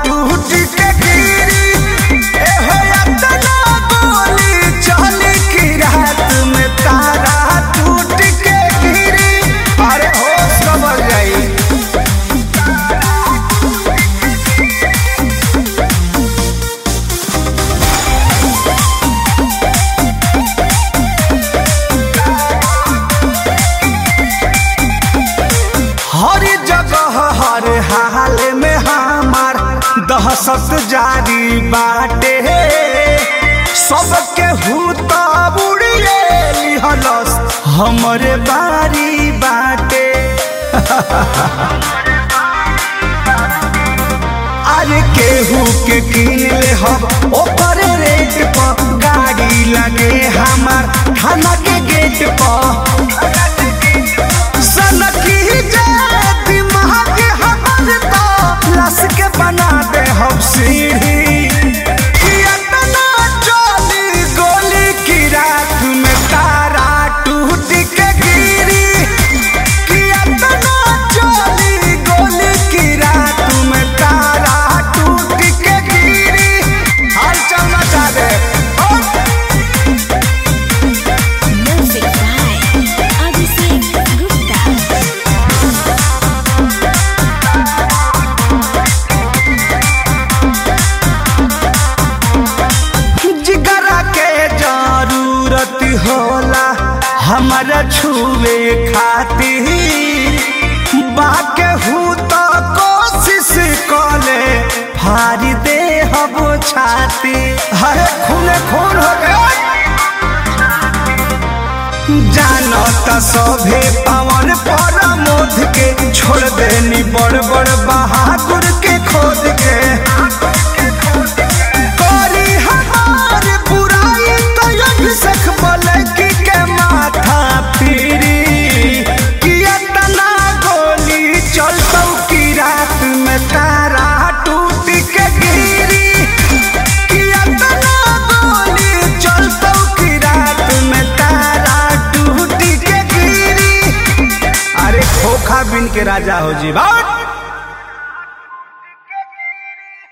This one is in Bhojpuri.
टूट के गिरी ए हो अतना गोली चली की रात में तारा टूट के गिरी अरे होश कबर जाई हर जगह हर हाल में हमार दहशत जारी बाटे सबके हूत उड़िए लिहलस हमरे बारी बाटे अरे केहू के किन ले हम ओपर रेट पर गाड़ी लगे हमार थाना के गेट पर सनकी जे दिमाग हमर तो लस के बना दे हम सीढ़ी कि अतना चली गोली की रात में तारा टूट के गिरी कि अतना चली गोली की रात में तारा टूट के गिरी हाल चल मचा दे ओ Music by Abhishek Gupta. जिगरा के जरूरत होला हमारा छुए खातिर बाके हूँ तो कोशिश कले फारी दे हम छाती हरे खूने खून हो गए जानो त सभे पवन पर मोद के छोड़ देनी बड़ बड़ बहादुर के खोद के करी हमार बुराई तो अभिषेक बोलकी के माथा फिरी कि इतना गोली चलतौ की रात में तारा टूट के गिरी कि इतना गोली चलतौ की रात में तारा टूट के गिरी अरे खोखा बिन के राजा हो जी बाबा